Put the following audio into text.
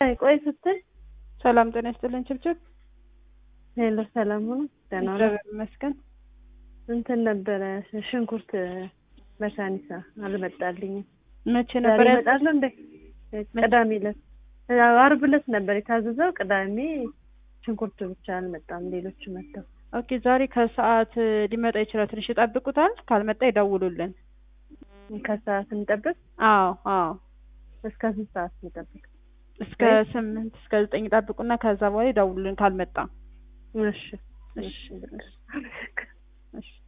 ቆይ ስትል ሰላም ጤና ይስጥልን ችብችብ። ሄሎ ሰላም ሆኖ ደህና ነው። እግዚአብሔር ይመስገን። እንትን ነበረ ሽንኩርት መካኒሳ አልመጣልኝም። መቼ ዛሬ ነበር ያ- ይመጣል እንዴ? ቅዳሜ ዕለት አርብ ዕለት ነበር የታዘዘው። ቅዳሜ ሽንኩርት ብቻ አልመጣም። ሌሎች መጥተው ኦኬ ዛሬ ከሰዓት ሊመጣ ይችላል። ትንሽ ይጠብቁታል። ካልመጣ ይደውሉልን። ከሰዓት እንጠብቅ። አዎ አዎ እስከ ስንት ሰዓት እንጠብቅ? እስከ ስምንት እስከ ዘጠኝ ይጠብቁና ከዛ በኋላ ይደውሉልን ካልመጣ። እሺ እሺ እሺ እሺ